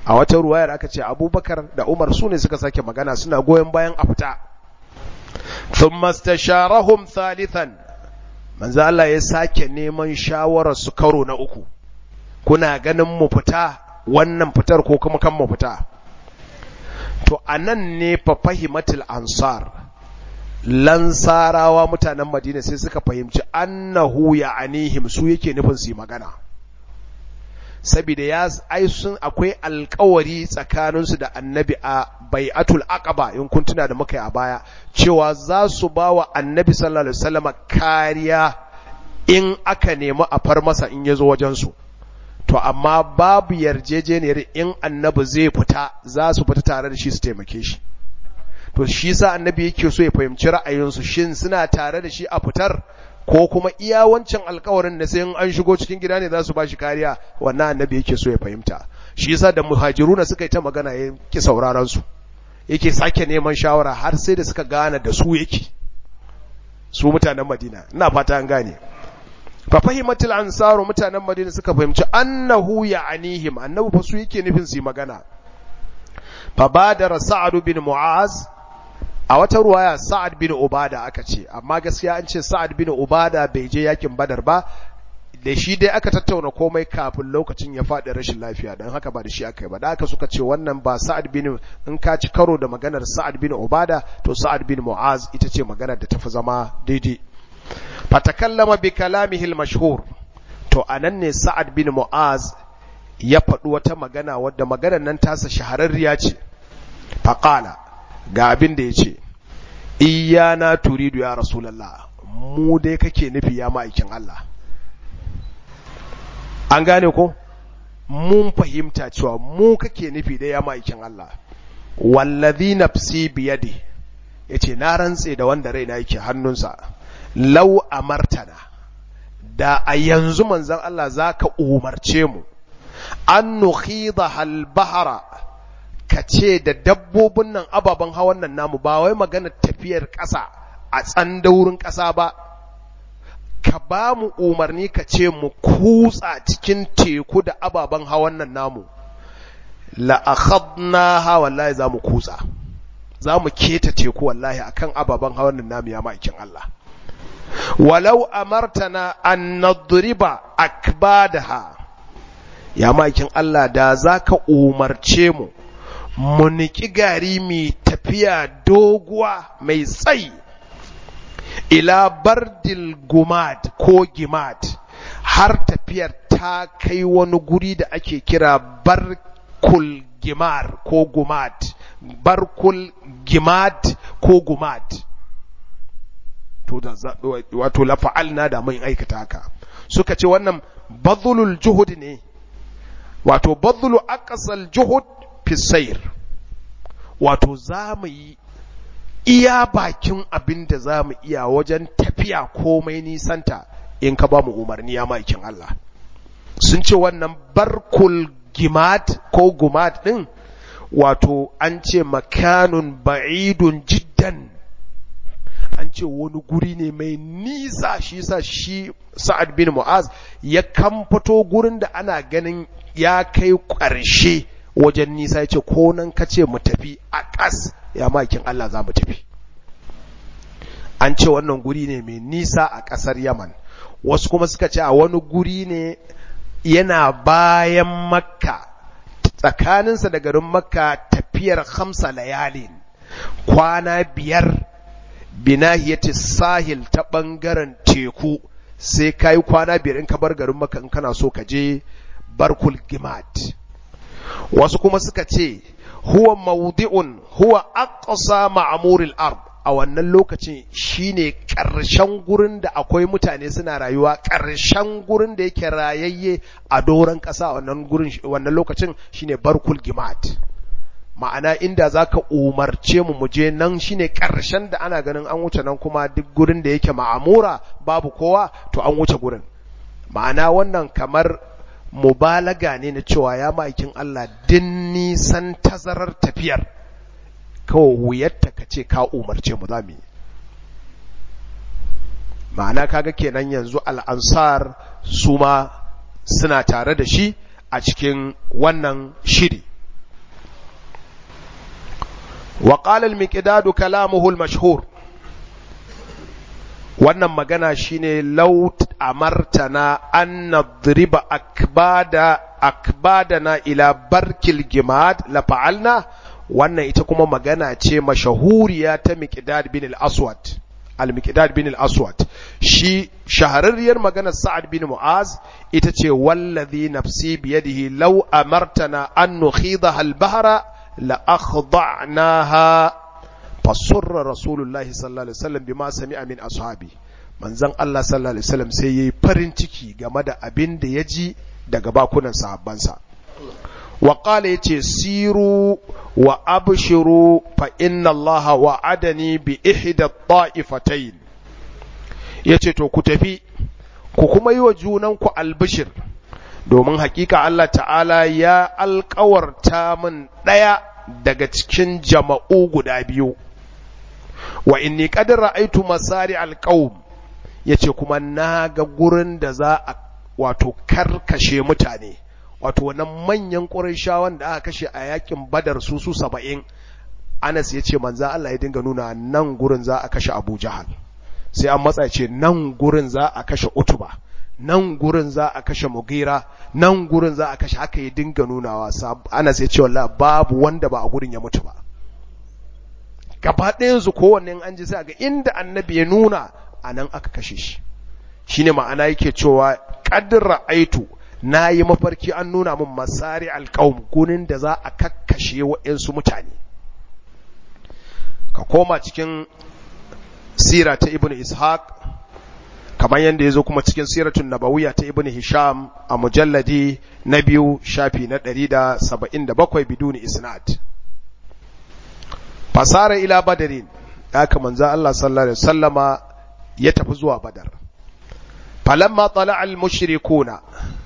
a wata ruwayar aka ce abubakar da umar su ne suka sake magana suna goyon bayan a fita thumma istasharahum thalithan manzo Allah ya sake neman shawarar su karo na uku kuna ganin mu fita wannan fitar ko kuma kan mu fita to anan ne fa fahimatul ansar lansarawa mutanen madina sai suka fahimci annahu ya anihim su yake nufin su yi magana saboda ya ai sun akwai alkawari tsakaninsu da annabi a bai'atul aqaba in kun tuna da muka yi a baya cewa za su ba wa annabi sallallahu alaihi wasallam kariya in aka nemi a far masa in ya zo wajensu to amma babu yarjejeniyar in annabi zai fita za su fita tare da shi su taimake shi to shi sa annabi yake so ya fahimci ra'ayinsu shin suna tare da shi a fitar ko kuma iya wancan alkawarin da sai an shigo cikin gida ne za su ba shi kariya wannan annabi yake so ya fahimta shi yasa da muhajiruna suka yi ta magana ya ki sauraron su yake sake neman shawara har sai da suka gane da su yake su mutanen Madina ina fata an gane fa fahimatul ansaru mutanen Madina suka fahimci annahu ya'anihim annabi fa su yake nufin su magana fa badara sa'ad bin mu'az a wata ruwaya sa'ad bin ubada aka ce amma gaskiya an ce sa'ad bin ubada bai je yakin badar ba da shi dai aka tattauna komai kafin lokacin ya faɗi rashin lafiya don haka ba da shi aka yi ba da aka suka ce wannan ba sa'ad bin in ka ci karo da maganar sa'ad bin ubada to sa'ad bin mu'az ita ce maganar da tafi zama daidai fatakallama bi kalamihil mashhur to anan ne sa'ad bin mu'az ya faɗi wata magana wadda maganar nan tasa shahararriya ce faqala ga abin da ya ce iyana turidu ya rasulallah mu dai kake nufi ya ma'aikin Allah an gane ko mun fahimta cewa mu kake nufi da ya ma'aikin Allah wallazi nafsi biyadi yace na rantse da wanda raina yake hannunsa law amartana da a yanzu manzon Allah zaka umarce mu an nukhidha al bahra ka ce da dabbobin nan ababen hawan nan namu ba wai magana tafiyar ƙasa a tsandaurin ƙasa ba ka ba mu umarni ka ce mu kutsa cikin teku da ababen hawan nan namu la'akhadna ha wallahi za mu kutsa za mu keta teku wallahi akan ababen hawan nan namu ya ma'aikin Allah walau amartana an nadriba akbadaha ya ma'aikin Allah da za ka umarce mu mu niki gari mai tafiya doguwa mai tsayi ila bardil gumad ko gimad har tafiyar ta kai wani guri da ake kira barkul gimar ko gumad barkul gimad ko gumad to da wato lafa'alna da mun aikata haka suka ce wannan badlul juhud ne wato badlu aqsal juhud fisair wato za mu yi iya bakin abin da za mu iya wajen tafiya komai nisanta in ka ba mu umarni ya maikin Allah sun ce wannan barkul gimat ko gumat din wato an ce makanun ba'idun jiddan an ce wani guri ne mai nisa shi sa shi sa'ad bin mu'az ya kamfato gurin da ana ganin ya kai ƙarshe wajen nisa ya ce ko nan ka ce mu tafi a ƙas ya makin Allah za mu tafi an ce wannan guri ne mai nisa a ƙasar yaman wasu kuma suka ce a wani guri ne yana bayan makka tsakaninsa da garin makka tafiyar hamsa layalin kwana biyar binahiyati sahil ta ɓangaren teku sai ka yi kwana biyar in ka bar garin makka in kana so ka je barkul gimat wasu kuma suka ce huwa maudi'un huwa aqsa ma'muril ard a wannan lokacin shine ƙarshen gurin da akwai mutane suna rayuwa ƙarshen gurin da yake rayayye a doron ƙasa wannan gurin wannan lokacin shine barkul gimat ma'ana inda zaka umarce mu muje nan shine ƙarshen da ana ganin an wuce nan kuma duk gurin da yake ma'amura babu kowa to an wuce gurin ma'ana wannan kamar mubalaga ne na cewa ya ma'aikin Allah din nisan tazarar tafiyar kawai wuyarta ka ce ka umarce mu za mu yi ma'ana kaga kenan yanzu al'ansar su ma suna tare da shi a cikin wannan shiri wa qala al-miqdad kalamuhu al-mashhur wannan magana shine law amartana an nadriba akbada akbadana ila barkil gimad la fa'alna wannan ita kuma magana ce mashahuriya ta miqdad bin al-aswad al-miqdad bin al-aswad shi shahararriyar maganar sa'ad bin mu'az ita ce wallazi nafsi biyadihi law amartana an nukhidaha al-bahra la akhda'naha fasurra rasulullahi sallallahu alaihi wasallam bima sami'a min ashabi manzon Allah sallallahu alaihi wasallam sai yayi farin ciki game da abin da ya ji daga bakunan sahabbansa wa qala yace siru wa abshiru fa inna allaha wa'adani bi ihda ta'ifatayn yace to ku tafi ku kuma yi wa junanku albishir domin hakika Allah ta'ala ya alkawarta min ɗaya daga cikin jama'u guda biyu wa inni qad ra'aytu masari alqaum yace kuma na ga gurin da za a wato karkashe mutane wato wannan manyan ƙurayshawan da aka kashe a yakin badar su su saba'in anas ya ce manzan Allah ya dinga nuna nan gurin za a kashe abu jahal sai an matsa ce nan gurin za a kashe utuba nan gurin za a kashe mugira nan gurin za a kashe haka ya dinga nunawa anas ya ce wallahi babu wanda ba a gurin ya mutu ba gaba ɗayansu kowanne an ji sai ga inda annabi ya nuna a nan aka kashe shi shine ma'ana yake cewa qadra aitu na yi mafarki an nuna min masari alƙawun gunin da za a kakkashe waɗansu mutane ka koma cikin sira ta ibn ishaq kamar yadda ya zo kuma cikin siratun nabawiya ta ibn hisham a mujalladi na biyu shafi na ɗari da saba'in da bakwai biduni isnad fasara ila badarin haka manzo Allah sallallahu alaihi wasallama ya tafi zuwa badar falamma tala al mushrikuna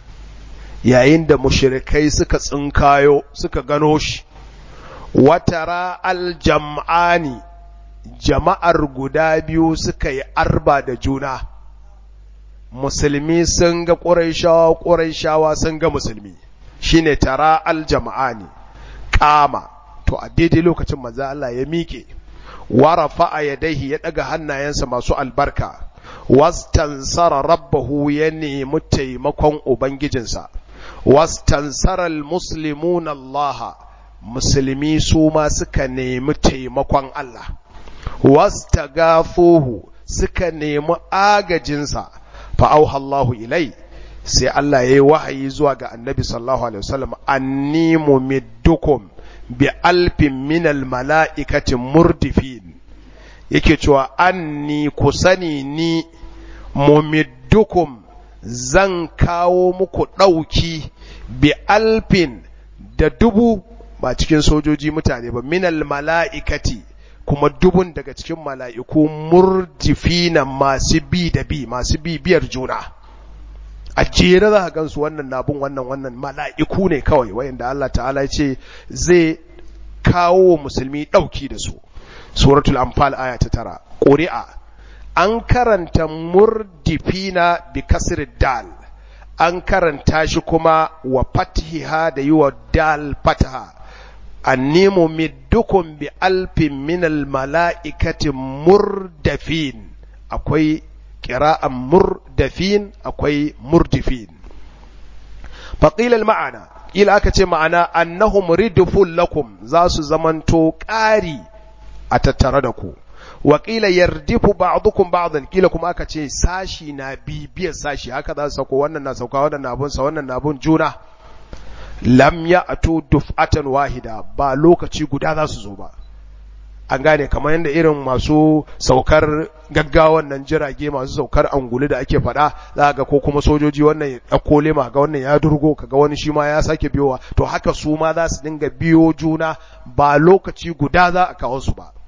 yayin da mushrikai suka tsinkayo suka gano shi watara aljam'ani jama'ar guda biyu suka yi arba da juna musulmi sun ga ƙuraishawa ƙuraishawa sun ga musulmi shine tara aljam'ani kama to a daidai lokacin manzo Allah ya miƙe warafa a yadaihi ya ɗaga hannayensa masu albarka wastansara rabbahu ya nemi taimakon ubangijinsa wastansara almuslimun Allah musulmi su ma suka nemi taimakon Allah wastagafuhu suka nemi agajinsa fa auha Allahu ilai sai Allah yayi wahayi zuwa ga Annabi sallallahu alaihi wasallam anni mumiddukum bi alfin minal mala'ikati murdifin yake cewa anni ku sani ni mumiddukum zan kawo muku ɗauki bi alfin da dubu ba cikin sojoji mutane ba minal mala'ikati kuma dubun daga cikin mala'iku murdifina masu bi da bi masu bibiyar juna a jere za a gansu wannan nabun wannan wannan mala'iku ne kawai wayanda Allah ta'ala ce zai kawo musulmi ɗauki da su suratul anfal aya ta tara ƙuri'a an karanta murdifina bi kasir dal an karanta shi kuma wa fatiha da yi wa dal fataha annemu middukum bi alfin minal mala'ikati murdafin akwai ƙira'an murdafin akwai murdifin faƙilal ma'ana ila aka ce ma'ana annahum ridufun lakum za su zamanto ƙari a tattare da ku waƙila yardifu ba'dukum ba'dan kila kuma aka ce sashi na bibiyar sashi haka za su sako wannan na sauka wannan na bunsa wannan na bun juna lam ya'tu duf'atan wahida ba lokaci guda za su zo ba an gane kamar yadda irin masu saukar gaggawan nan jirage masu saukar angulu da ake faɗa za ga ko kuma sojoji wannan ya ɗauko lema ga wannan ya durgo kaga wani shi ma ya sake biyowa to haka su ma za su dinga biyo juna ba lokaci guda za a kawo su ba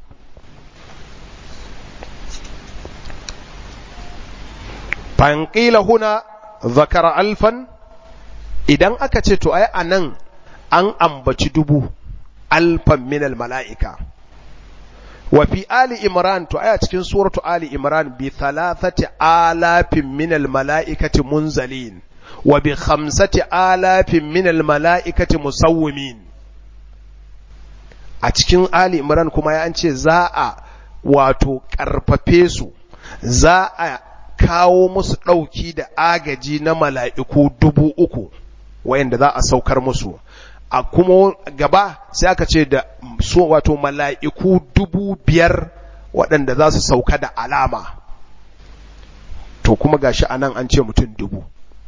fanƙila huna zakara alfan idan aka ce to ai anan an ambaci dubu alfan minal mala'ika wa fi ali imran to aya cikin suratu ali imran bi thalathati alafin minal mala'ikati munzalin wa bi khamsati alafin minal mala'ikati musawwimin a cikin ali imran kuma ya an ce za a wato ƙarfafe su za a kawo musu ɗauki da agaji na mala'iku dubu uku wayanda za a saukar musu a kuma gaba sai aka ce da so wato mala'iku dubu biyar waɗanda za su sauka da alama to kuma gashi a nan an ce mutum dubu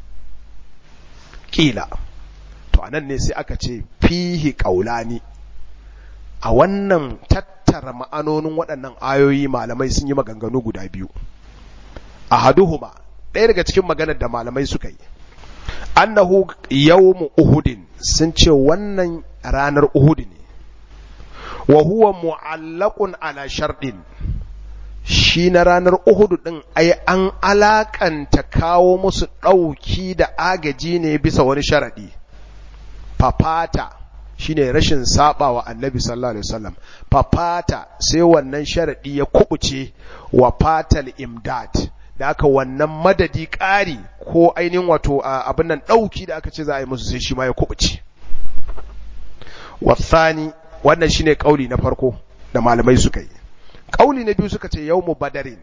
ƙila to a nan ne sai aka ce fihi ƙaulani a wannan tattara ma'anonin waɗannan ayoyi malamai sun yi maganganu guda biyu a haduhuma ɗaya daga cikin maganar da malamai suka yi annahu yawmu uhudin sun ce wannan ranar uhud ne wa huwa mu'allaqun ala sharɗin shi na ranar uhud din ai an alakanta kawo musu ɗauki da agaji ne bisa wani sharaɗi fafata shine rashin saba wa annabi sallallahu alaihi wasallam fafata sai wannan sharaɗi ya kubuce wa fatal imdad da aka wannan madadi ƙari ko ainihin wato abin nan ɗauki da aka ce za a yi musu sai shi ma ya kubuce wasani wannan shine kauli na farko da malamai suka yi kauli na biyu suka ce yawmu badarin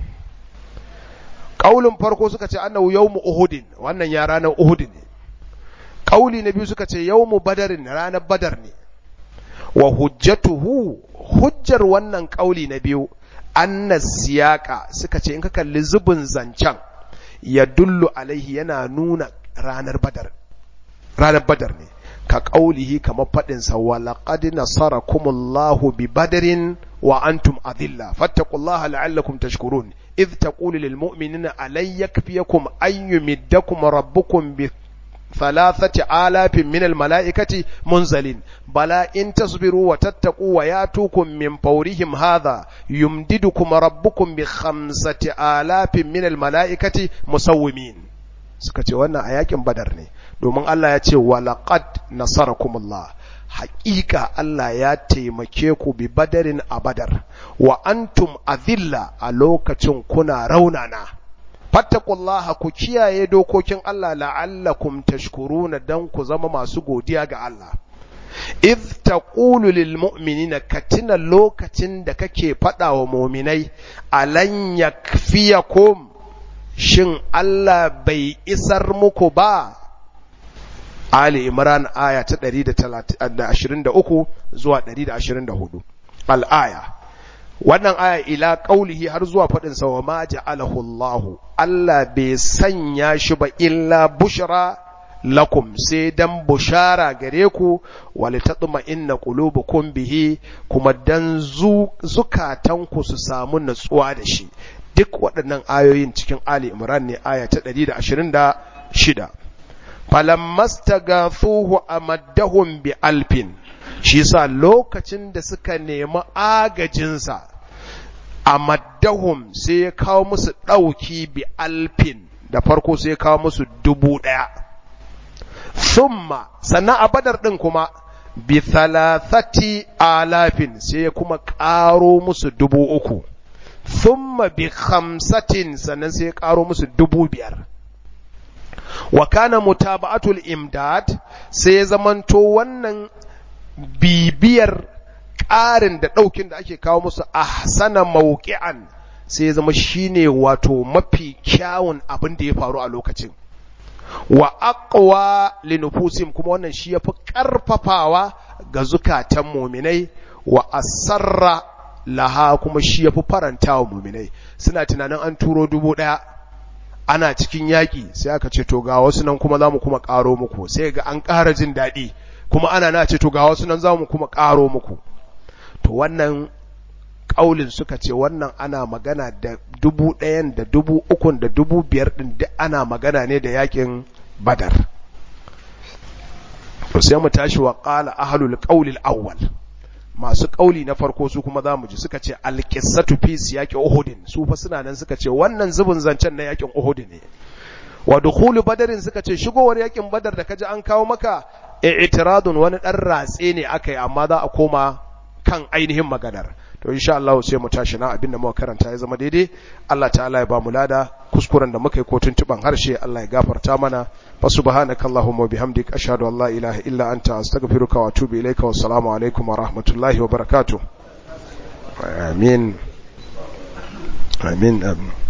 kaulin farko suka ce annahu yawmu uhudin wannan ya ranar uhud ne kauli na biyu suka ce yawmu badarin ranar badar ne wa hujjatuhu hujjar wannan kauli na biyu anna siyaka suka ce in ka kalli zubin zancen ya dullu alaihi yana nuna ranar badar ranar badar ne ka ƙaulihi kamar faɗinsa wa laqad nasarakumullahu bi badarin wa antum adilla fattaqullaha la'allakum tashkurun idh taqulu lil mu'minina alay yakfiyakum an yumiddakum rabbukum bi ثلاثة آلاف من الملائكة منزلين بلى إن تصبروا وتتقوا وياتوكم من فورهم هذا يمددكم ربكم بخمسة آلاف من الملائكة مسومين suka ce wannan a yakin badar ne domin Allah ya ce walaqad nasarakumullah haƙiƙa Allah ya taimake ku bi badarin a badar wa antum azilla a lokacin kuna raunana fattakullaha ku kiyaye dokokin Allah la'allakum tashkuruna dan ku zama masu godiya ga Allah idh taqulu lil mu'minina katina lokacin da kake faɗa wa mu'minai alan yakfiyakum shin Allah bai isar muku ba Ali Imran aya ta 123 zuwa 124 al-aya wannan aya ila qaulihi har zuwa fadin sa wa ma ja'alahu Allah Allah bai sanya shi ba illa bushra lakum sai dan bushara gare ku walitatma inna qulubukum bihi kuma dan zukatan ku su samu natsuwa da shi duk waɗannan ayoyin cikin Ali Imran ne aya ta 126 falammastagathuhu amaddahum bi alfin shi sa lokacin da suka nemi agajinsa a maddahum sai ya kawo musu ɗauki bi alfin da farko sai ya kawo musu dubu ɗaya summa sannan a badar ɗin kuma bi thalathati alafin sai ya kuma ƙaro musu dubu uku summa bi khamsatin sannan sai ya ƙaro musu dubu biyar wa kana mutaba'atul imdad sai ya zamanto wannan bibiyar ƙarin da ɗaukin da ake kawo musu ahsana mawqi'an sai ya zama shine wato mafi kyawun abin da ya faru a lokacin wa aqwa linufusim kuma wannan shi yafi karfafawa ga zukatan muminai wa asarra laha kuma shi yafi faranta wa muminai suna tunanin an turo dubu ɗaya ana cikin yaƙi sai aka ce to ga wasu nan kuma za mu kuma ƙaro muku sai ga an ƙara jin daɗi kuma ana na ce to ga wasu nan za mu kuma ƙaro muku to wannan ƙaulin suka ce wannan ana magana da dubu ɗayan da dubu ukun da dubu biyar ɗin duk ana magana ne da yaƙin badar to sai mu tashi wa ƙala ahlul ƙaulil awwal masu ƙauli na farko su kuma za mu ji suka ce alƙissatu fi siyaƙi uhudin su fa suna nan suka ce wannan zubin zancen na yaƙin uhud ne wa dukhulu badarin suka ce shigowar yaƙin badar da kaji an kawo maka i'tiradun wani dan ratse ne aka yi amma za a koma kan ainihin maganar to insha Allah sai mu tashi na abinda muka karanta ya zama daidai Allah ta'ala ya ba mu lada kuskuren da muka yi ko tuntuban harshe Allah ya gafarta mana fa subhanakallahumma wa bihamdik ashhadu an la ilaha illa anta astaghfiruka wa atubu ilaika wassalamu alaikum wa rahmatullahi wa barakatuh amin amin amin